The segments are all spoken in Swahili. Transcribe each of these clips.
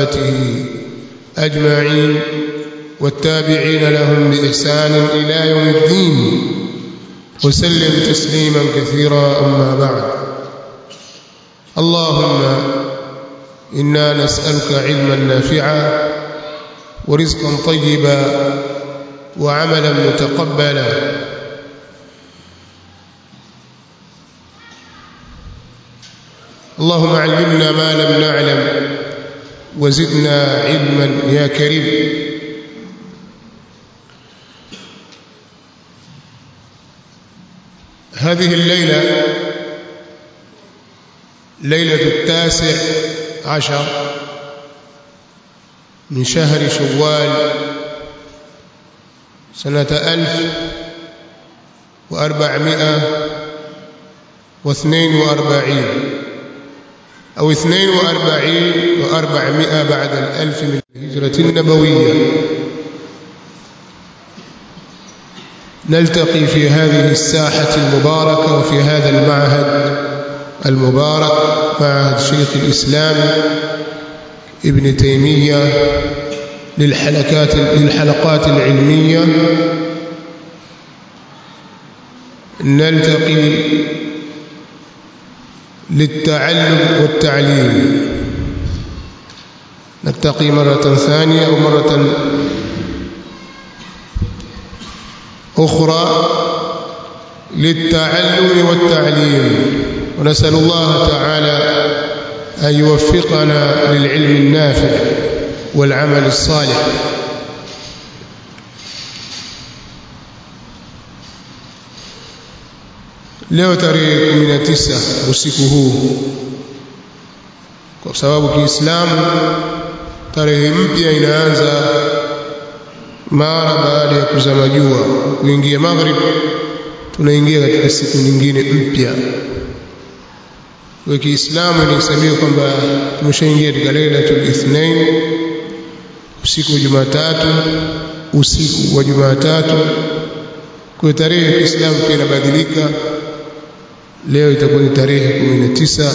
وصحابته أجمعين والتابعين لهم بإحسان إلى يوم الدين وسلم تسليما كثيرا أما بعد اللهم إنا نسألك علما نافعا ورزقا طيبا وعملا متقبلا اللهم علمنا ما لم نعلم وزدنا علما يا كريم هذه الليلة ليلة التاسع عشر من شهر شوال سنة ألف وأربعمائة واثنين وأربعين أو اثنين وأربعين وأربعمائة بعد الألف من الهجرة النبوية نلتقي في هذه الساحة المباركة وفي هذا المعهد المبارك معهد شيخ الإسلام ابن تيمية للحلقات للحلقات العلمية نلتقي للتعلم والتعليم نلتقي مرة ثانية أو مرة أخرى للتعلم والتعليم ونسأل الله تعالى أن يوفقنا للعلم النافع والعمل الصالح leo tarehe 19 usiku huu kwa sababu Kiislamu tarehe mpya inaanza mara baada ya kuzama jua kuingia maghrib tunaingia katika siku nyingine mpya kwa Kiislamu inahesabiwa kwamba tumeshaingia katika Lailatul Ithnain usiku wa Jumatatu usiku wa Jumatatu kwa tarehe ya Kiislamu pia inabadilika leo itakuwa ni tarehe 19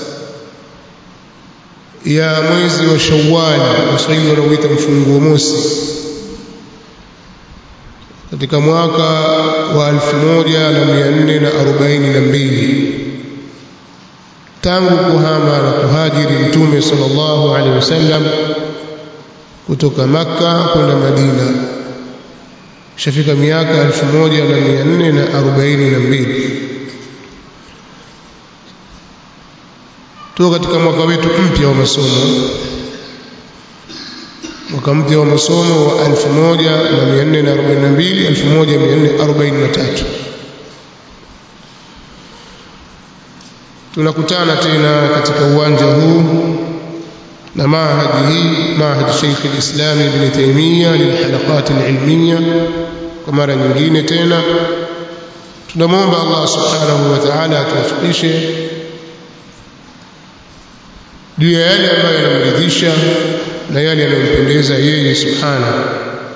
ya mwezi wa Shawwal Waswahili wanauita mfunguo mosi katika mwaka wa 1442 tangu kuhama na kuhajiri mtume sallallahu alaihi wasallam kutoka maka kwenda Madina shafika miaka 1442 tuko katika mwaka wetu mpya wa masomo mwaka mpya wa masomo wa 1442 1443 tunakutana tena katika uwanja huu na maahadi hii maahadi Sheikh al-Islam Ibn Taymiyyah lilhalaqat al-ilmiyya kwa mara nyingine tena tunamwomba Allah subhanahu wa ta'ala atuwafikishe juu ya yale ambayo yanamridhisha na yale yanayompendeza yeye subhanahu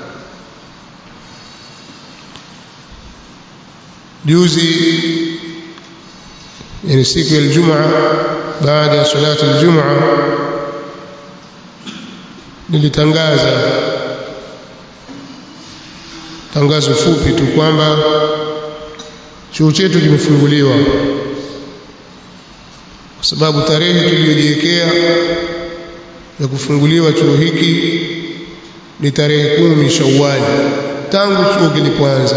juzi yani siku ya Ijumaa baada ya salati al-Jumaa nilitangaza tangazo fupi tu kwamba chuo chetu kimefunguliwa kwa sababu tarehe tuliyojiwekea ya kufunguliwa chuo hiki ni tarehe kumi Shawwal tangu chuo kilipoanza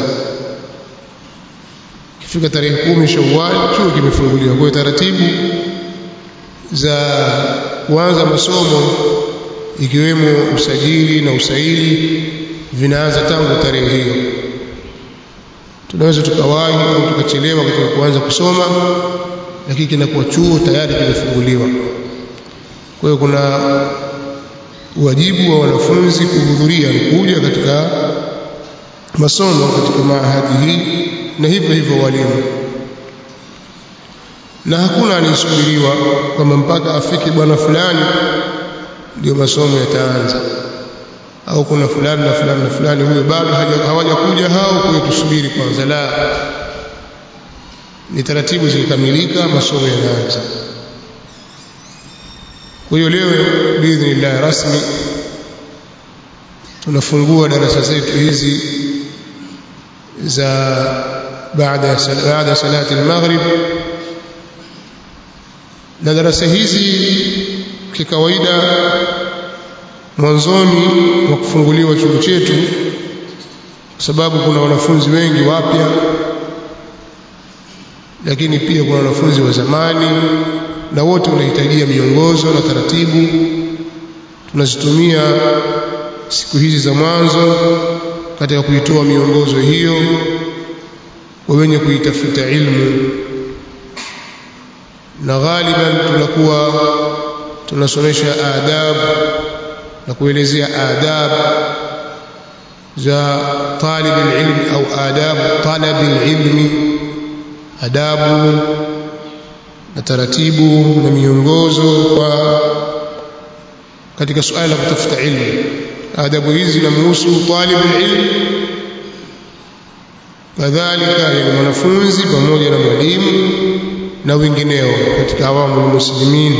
kifika tarehe kumi Shawwal chuo kimefunguliwa kwa taratibu za kuanza masomo ikiwemo usajili na usaili vinaanza tangu tarehe hiyo tunaweza tukawahi au tukachelewa katika kuanza kusoma lakini kinakuwa chuo tayari kimefunguliwa kwa hiyo kuna wajibu wa wanafunzi kuhudhuria ni kuja katika masomo katika maahadi hii na hivyo hivyo walimu na hakuna anayesubiriwa kwamba mpaka afike bwana fulani ndio masomo yataanza au kuna fulani na fulani na fulani huyo bado hawajakuja hao kwa tusubiri kwanza la ni taratibu zikikamilika masomo yanaanza kwa hiyo leo biidhnillah rasmi tunafungua darasa zetu hizi za baada baada salati al-maghrib na darasa hizi kikawaida mwanzoni wa kufunguliwa chuo chetu kwa sababu kuna wanafunzi wengi wapya lakini pia kuna wanafunzi wa zamani na wote wanahitajia miongozo na taratibu tunazitumia siku hizi za mwanzo katika kuitoa miongozo hiyo kwa wenye kuitafuta ilmu na ghaliban tunakuwa tunasomesha adab na kuelezea adab za talib alilm au adab talab alilmi adabu na taratibu na miongozo kwa katika suala la kutafuta ilmu adabu hizi zinamhusu talib alilm kadhalika yani mwanafunzi pamoja na mwalimu na wengineo katika awamu muslimin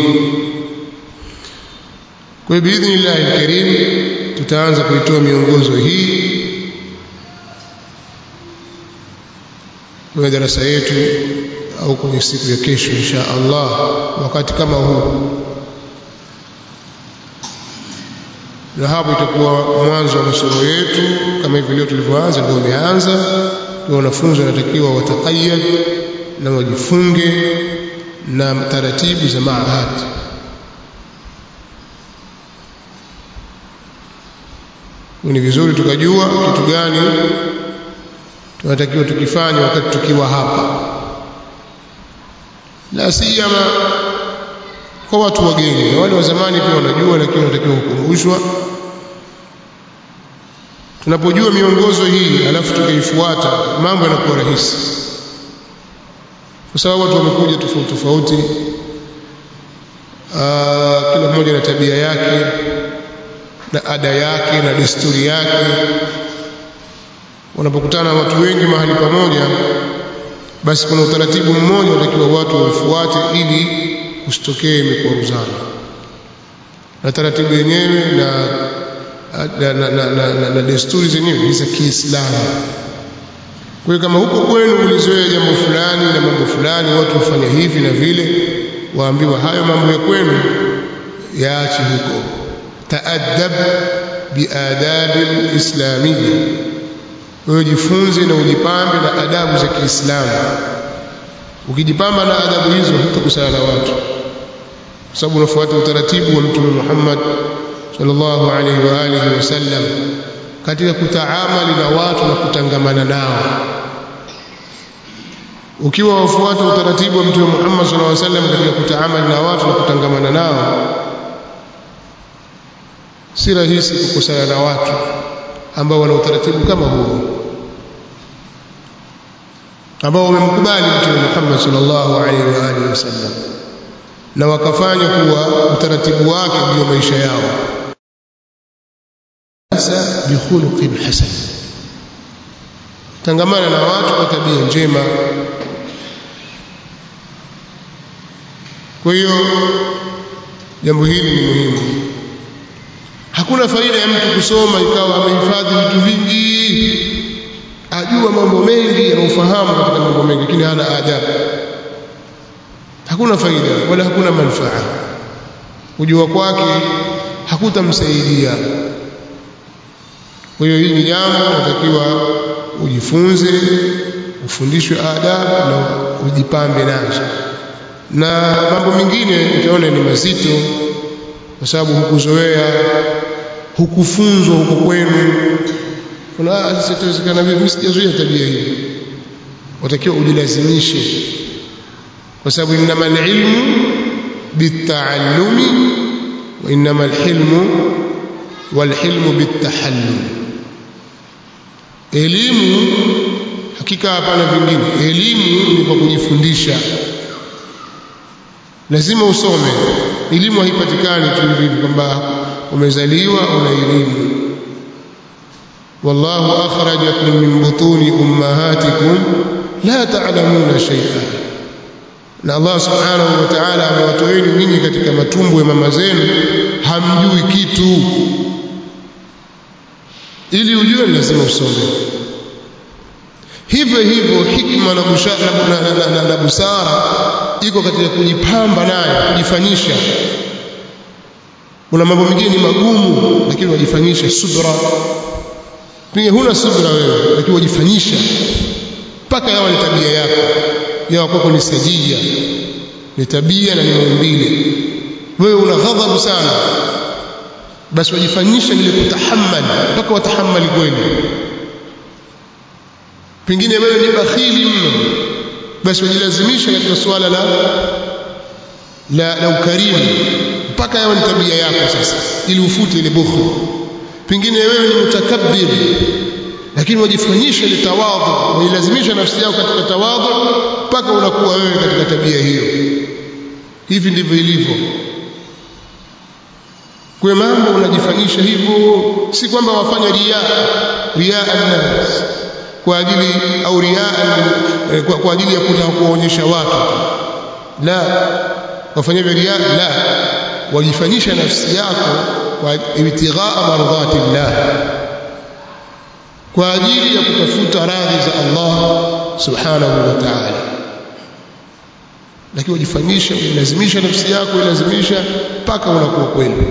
kwa hiyo biidhnillah alkarim tutaanza kuitoa miongozo hii kwenye darasa yetu au kwenye siku ya kesho insha Allah wakati kama huu na hapo itakuwa mwanzo wa masomo yetu kama hivi leo tulivyoanza ndio umeanza kwa wanafunzi wanatakiwa watakayad na wajifunge na taratibu za maahad ni vizuri tukajua kitu gani tunatakiwa tukifanya wakati tukiwa hapa la siyama kwa watu wageni na wale wa zamani pia wanajua lakini wanatakiwa kukumbushwa tunapojua miongozo hii alafu tukaifuata mambo yanakuwa rahisi kwa sababu watu wamekuja tofauti tofauti kila mmoja na tabia yake na ada yake na desturi yake wanapokutana watu wengi mahali pamoja basi kuna utaratibu mmoja unatakiwa watu waufuate ili usitokee mikwaruzano na taratibu yenyewe na na, na, na, na, na, na desturi zenyewe ni za Kiislamu. Kwa hiyo kama huko kwenu ulizoea jambo fulani na mambo fulani, watu wafanya hivi na vile, waambiwa hayo mambo ya kwenu yaache huko. Taadab biadabi lislamia, wewe jifunze na ujipambe na adabu za Kiislamu. Ukijipamba na adabu hizo, hutakusana na watu, kwa sababu unafuata utaratibu wa Mtume Muhammad sallallahu alaihi wa alihi wasallam katika kutaamali na watu na kutangamana nao ukiwa wafuata utaratibu wa mtume Muhammad sallallahu alaihi wasallam katika kutaamali na watu na kutangamana nao si rahisi kukosana na watu ambao wana utaratibu kama huo ambao wamemkubali mtume Muhammad sallallahu alaihi wa alihi wasallam na wakafanya kuwa utaratibu wake ndio maisha yao sasa bikhuluqin hasan tangamana na watu kwa tabia njema kwa hiyo jambo hili ni muhimu hakuna faida ya mtu kusoma ikawa amehifadhi vitu vingi ajua mambo mengi na ufahamu katika mambo mengi lakini hana adabu hakuna faida wala hakuna manufaa kujua kwake hakutamsaidia kwa hiyo hili ni jambo natakiwa ujifunze ufundishwe adabu na ujipambe nazo na mambo mengine utaona ni mazito kwa sababu hukuzoea hukufunzwa huko kwenu kuna sasa itawezekana vipi sijazoea tabia hii watakiwa ujilazimishe kwa sababu innama alilmu bitaallumi wa innama alhilmu walhilmu bitahallum elimu hakika hapana vingine elimu ni kwa kujifundisha lazima usome elimu haipatikani tu hivi kwamba umezaliwa una elimu wallahu akhrajakum min butuni ummahatikum la ta'lamuna shay'an na Allah subhanahu wa ta'ala amewatoeni nyinyi katika matumbo ya mama zenu hamjui kitu ili ujue lazima usome hivyo hivyo hikma na, busha, na, na, na, na, na busara iko katika kujipamba nayo kujifanyisha kuna mambo mengine ni magumu lakini wajifanyisha subra pengine huna subra wewe lakini wajifanyisha mpaka yawa ni tabia yako yawa kwako ni sajia ni tabia na ni maumbile wewe una ghadhabu sana basi wajifanyisha ile kutahammali mpaka watahammali kweli pengine wewe ni bakhili mno basi wajilazimisha katika suala la la, la ukarimu mpaka yawe ni tabia yako sasa ili ufute ile bukhli pengine wewe ni mutakabbir lakini wajifanyisha ile tawadhu wailazimisha nafsi yako katika tawadhu mpaka unakuwa wewe katika tabia hiyo hivi ndivyo ilivyo kwa mambo unajifanyisha hivyo si kwamba wafanya ria ria an-nas kwa ajili au ria kwa, kwa ajili ya kutaka kuwaonyesha watu la wafanya ria la wajifanyisha nafsi yako kwa ibtighaa mardhati llah kwa ajili ya kutafuta radhi za Allah subhanahu wa ta'ala lakini wajifanyisha uilazimisha nafsi yako uilazimisha mpaka unakuwa kweli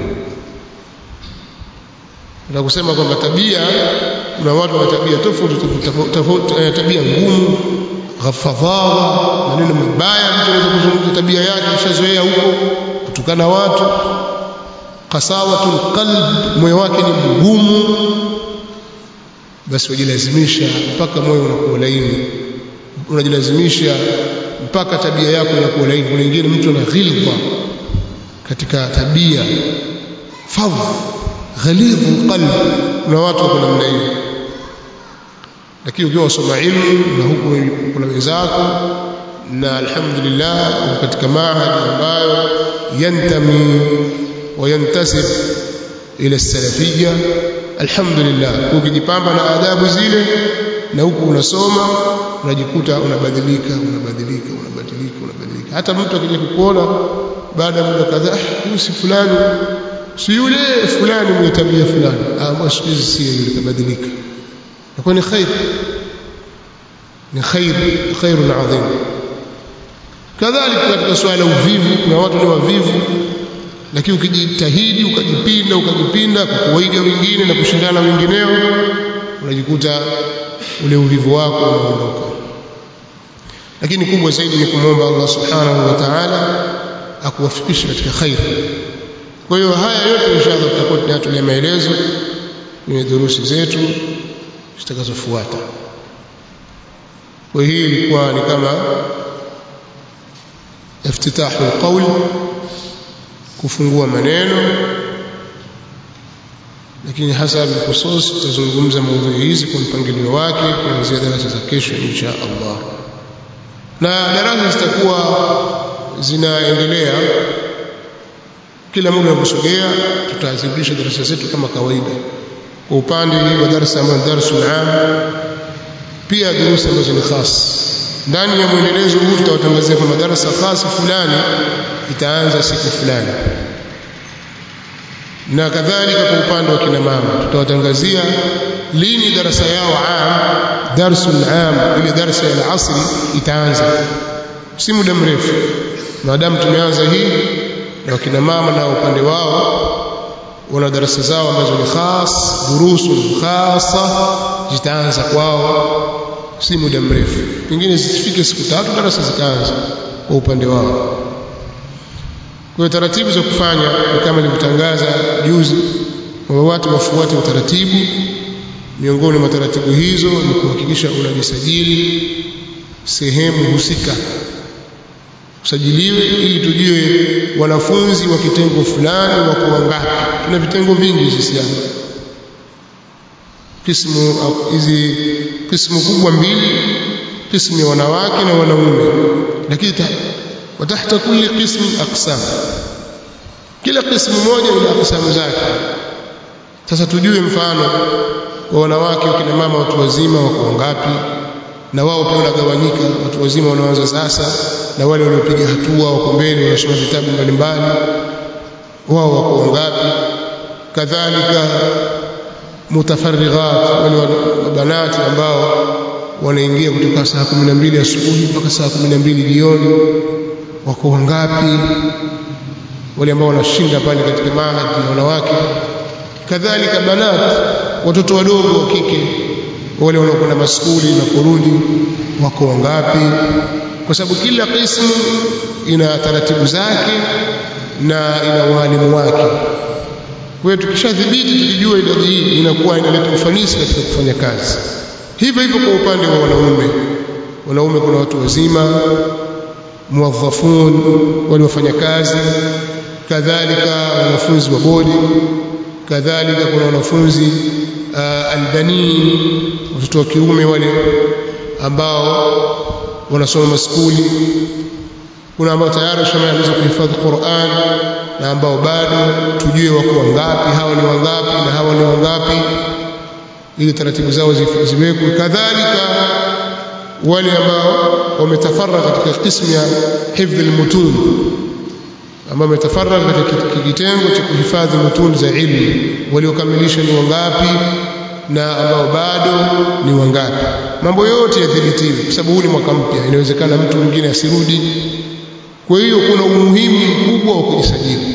na kusema kwamba tabia kuna watu wana tabia tofauti tofauti tabia ngumu ghafadhawa maneno mabaya mtu anaweza kuzungumza tabia yake kishazoea huko kutukana watu qasawatul qalb moyo wake ni mgumu basi wajilazimisha mpaka moyo unakuwa laini unajilazimisha mpaka tabia yako inakuwa laini kuna wengine mtu ana ghilba katika tabia fadh ghalidhu qalb kuna watu wako namna hiyo lakini ukiwa wasoma ilmu na huku kuna wenzako na alhamdulillah uko katika mahadi ambayo yantami wayantasib ila salafiyya alhamdulillah ukijipamba na adabu zile na huku unasoma unajikuta unabadilika unabadilika unabadilika unabadilika hata mtu akija kukuona baada ya muda kadhaa huyu si fulani si yule fulani mwenye tabia fulani ah siku hizi si yule kabadilika na ni khair ni khair khairun adhim kadhalika katika swala uvivu kuna watu ni wavivu lakini ukijitahidi ukajipinda ukajipinda kwa kuwaiga wengine na kushindana wengineo unajikuta ule uvivu wako unaondoka lakini kubwa zaidi ni kumwomba Allah subhanahu wa ta'ala akuwafikishe katika khair kwa hiyo haya yote inshallah tutakuwa tunayatolea maelezo kwenye durusi zetu zitakazofuata kwa hii ilikuwa ni kama iftitahu alqawl kufungua maneno lakini hasa bilkhusus tutazungumza maudhui hizi kwa mpangilio wake kuanzia darasa za kesho insha Allah na darasa zitakuwa zinaendelea kila muda unaposogea tutazirudisha darasa zetu kama kawaida kwa upande wa darasa ambayo darsul am pia durusa ambazo ni khas ndani ya mwendelezo huu tutawatangazia kwamba darasa khas fulani itaanza siku fulani na kadhalika kwa upande wa kina mama tutawatangazia lini darasa yao am darsul am ile darasa ya asri itaanza si muda mrefu maadamu tumeanza hii na wakina mama na upande wao wana darasa zao ambazo ni khas durusu khasa zitaanza kwao si muda mrefu pengine zisifike siku tatu darasa zikaanza kwa upande wao kwa taratibu za kufanya ni kama nilivyotangaza juzi kwamba watu wafuate utaratibu miongoni mwa taratibu hizo ni kuhakikisha unajisajili sehemu husika usajiliwe ili tujue wanafunzi wa kitengo fulani wako wangapi tuna vitengo vingi sisi hapa kismu hizi kismu kubwa mbili kismu ya wanawake na wanaume lakini watahta kulli qism aqsam kila qismu moja ina aqsamu zake sasa tujue mfano wa wanawake wakina mama watu wazima wako wangapi na wao pia wanagawanyika watu wazima wanaanza sasa na wale waliopiga hatua wako mbele wanasoma vitabu mbalimbali wao wako wangapi kadhalika mutafarrighat wale banati ambao wanaingia kutoka saa 12 asubuhi mpaka saa 12 jioni wako wangapi wale ambao wanashinda pale katika mahadi na wanawake kadhalika banat watoto wadogo wa kike wale wanaokwenda maskuli na kurudi wako wangapi kwa sababu kila qismu ina taratibu zake na ina walimu wake kwa hiyo tukishadhibiti tukijua idadi hii inakuwa inaleta ufanisi katika kufanya kazi hivyo hivyo kwa upande wa wanaume wanaume kuna watu wazima muwadhafun wale wafanya kazi kadhalika wanafunzi wa bodi kadhalika kuna wanafunzi uh, albanin watoto wa kiume wale ambao wanasoma maskuli kuna ambao tayari washamaliza kuhifadhi Qur'an na ambao bado tujue wako wangapi hawa ni wangapi na hawa ni wangapi ili taratibu zao ziwekwe kadhalika wale ambao wametafarra katika kismu ya hifdhi almutun ambao wametafarra katika kitengo cha kuhifadhi mutun za ilmu waliokamilisha ni wangapi na ambao bado ni wangapi mambo yote yadhibitiwe kwa sababu huu ni mwaka mpya inawezekana mtu mwingine asirudi kwa hiyo kuna umuhimu mkubwa wa kujisajili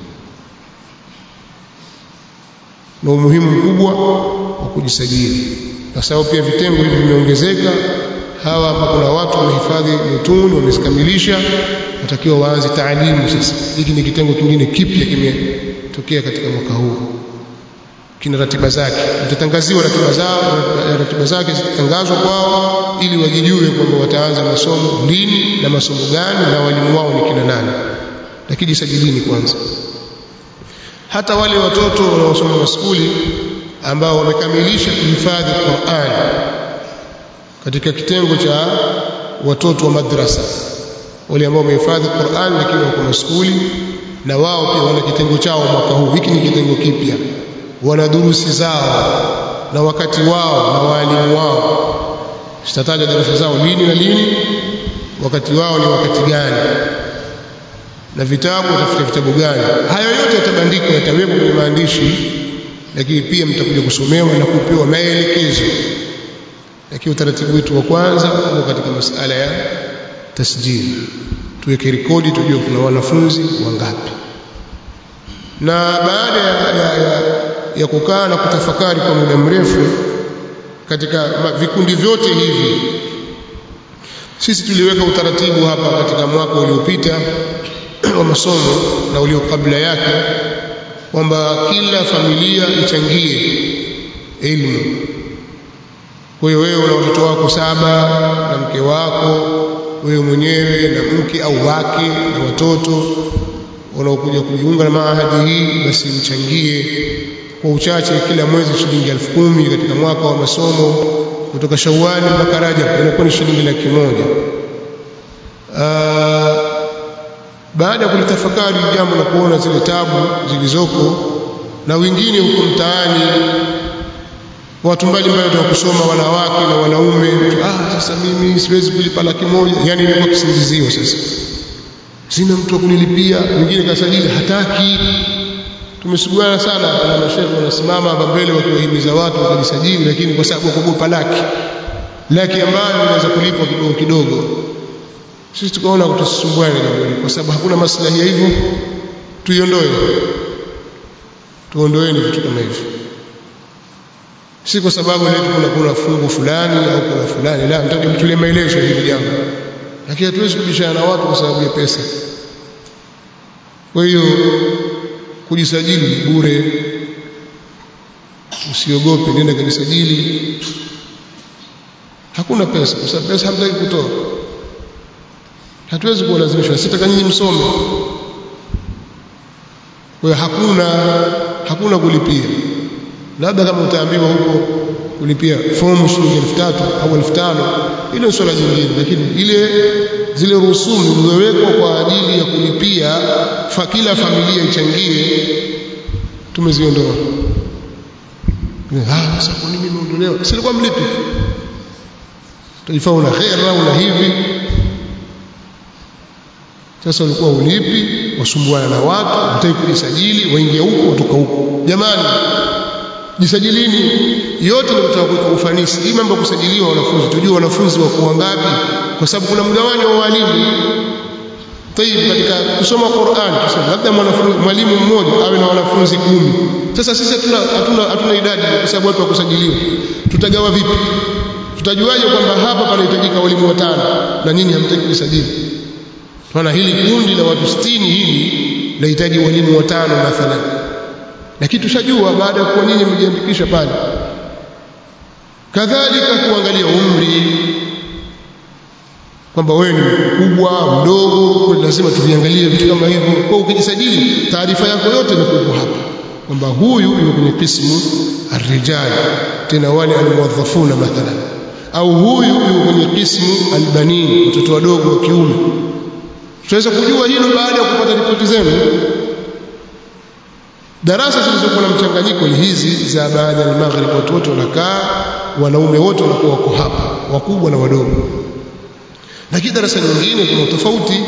na umuhimu mkubwa wa kujisajili kwa sababu pia vitengo hivi vimeongezeka hawa hapa kuna watu wamehifadhi mutuni wamezikamilisha watakiwa waanze taalimu sasa hiki ni kitengo kingine kipya kimetokea katika mwaka huu kina ratiba zake itatangaziwa ratiba zao ratiba zake zitatangazwa kwao ili wajijue kwamba wataanza masomo lini na masomo gani na walimu wao ni kina nani lakini jisajilini kwanza hata wale watoto wanaosoma maskuli ambao wamekamilisha kuhifadhi Qur'an katika kitengo cha watoto wa madrasa wale ambao wamehifadhi Qur'an lakini wako maskuli na wao pia wana kitengo chao mwaka huu hiki ni kitengo kipya wana durusi zao na wakati wao na walimu wao sitataja darasa zao lini na lini wakati wao ni wakati gani na vitabu watafuta vitabu gani hayo yote yatabandikwa yatawekwa kwenye maandishi lakini pia mtakuja kusomewa na kupewa maelekezo lakini utaratibu wetu wa kwanza uko katika masala ya tasjili tuweke rekodi tujue kuna wanafunzi wangapi na baada ya, ya, ya, ya kukaa na kutafakari kwa muda mrefu katika vikundi vyote hivi sisi tuliweka utaratibu hapa katika mwaka uliopita wa masomo na ulio kabla yake kwamba kila familia ichangie elimu kwa hiyo wewe una watoto wako saba na mke wako wewe mwenyewe na mke au wake na watoto wanaokuja kujiunga na maahadi hii basi mchangie kwa uchache kila mwezi shilingi elfu kumi katika mwaka wa masomo kutoka Shawwali mpaka Rajab inakuwa ni shilingi laki moja. Baada ya kulitafakari jambo la kuona zile tabu zilizoko na wengine huko mtaani watu mbalimbali wataka kusoma wanawake na wanaume ah sasa mimi siwezi kulipa laki moja yani ilikuwa kisingizio sasa sina mtu wa kunilipia mwingine kasajili hataki tumesuguana sana na mashehe wanasimama hapa mbele wakiwahimiza watu wakajisajili lakini kwa sababu wakogopa laki laki ambayo inaweza kulipwa kidogo kidogo sisi tukaona tusisumbuane na jambo kwa sababu hakuna maslahi ya hivyo tuiondoe tuondoeni vitu kama hivyo si kwa sababu leo kuna kuna fungu fulani au kuna fulani la nataka mtulie maelezo hili jambo lakini hatuwezi kubishana na watu kwa sababu ya pesa kwa hiyo kujisajili bure usiogope nenda kujisajili hakuna pesa kwa sababu pesa hamtaki kutoa hatuwezi kuwalazimisha sitaka nyinyi msome kwa hiyo hakuna hakuna kulipia labda kama utaambiwa huko kulipia fomu shilingi elfu tatu au elfu tano ile ni swala jingine lakini ile zile rusumu zilizowekwa kwa ajili ya kulipia fa kila familia ichangie tumeziondoa ah sasa kwa nini imeondolewa silikuwa mlipi taifa una khera una hivi sasa ulikuwa ulipi wasumbuana na watu hutaki kujisajili waingia huko watoka huko jamani jisajilini yote ni kutaka kuweka ufanisi hii mambo kusajiliwa wanafunzi tujue wanafunzi wako wangapi kwa sababu kuna mgawanyo wa walimu tayib katika kusoma Qur'an tuseme labda mwalimu mmoja awe na wanafunzi kumi sasa sisi hatuna hatuna hatuna idadi kwa sababu watu wakusajiliwa tutagawa vipi tutajuaje kwamba hapa panahitajika walimu watano na nyinyi hamtaki kusajili tunaona hili kundi la watu 60 hili lahitaji walimu watano mathalan lakini tushajua baada ya kuwa nyinyi mjiandikisha pale kadhalika kuangalia umri kwamba wewe ni mkubwa mdogo kwa lazima tuviangalie vitu kama hivyo kwa ukijisajili taarifa yako yote inakuwa hapa kwamba huyu yuko kwenye kismu arrijal tena wale almuwazzafuna mathalan au huyu yuko kwenye kismu albanin watoto wadogo wa kiume tutaweza kujua hilo baada ya kupata ripoti zenu darasa zilizokuwa na mchanganyiko ni hizi za baada ya maghrib watu wote wanakaa wanaume wote wanakuwa wako hapa wakubwa na wadogo lakini darasa nyingine kuna tofauti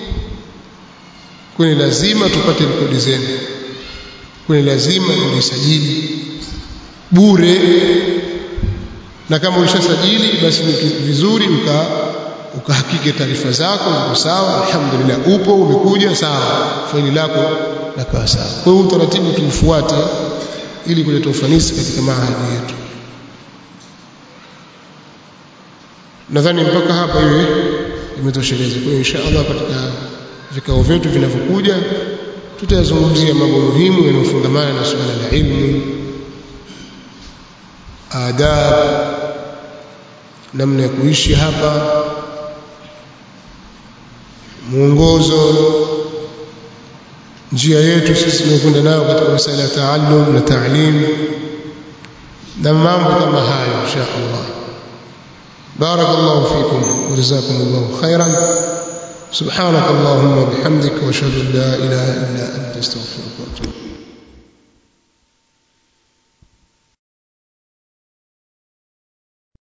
kwani lazima tupate rekodi zenu kwani lazima mjisajili bure na kama ulishasajili basi ni vizuri uka ukahakiki taarifa zako ziko sawa alhamdulillah upo umekuja sawa faili lako lakawa sawa kwa hiyo utaratibu tuufuate ili kuleta ufanisi katika mahali yetu nadhani mpaka hapa iwe imetosheleza kwa hiyo inshallah katika vikao vyetu vinavyokuja tutayazungumzia mambo muhimu yanayofungamana na suala la ilmu adab namna ya kuishi hapa mwongozo njia yetu sisi tunakwenda nayo katika masuala ya taalum na taalim na mambo kama hayo insha Allah بارك الله فيكم وجزاكم الله خيرا سبحانك اللهم وبحمدك واشهد ان لا اله الا انت استغفرك واتوب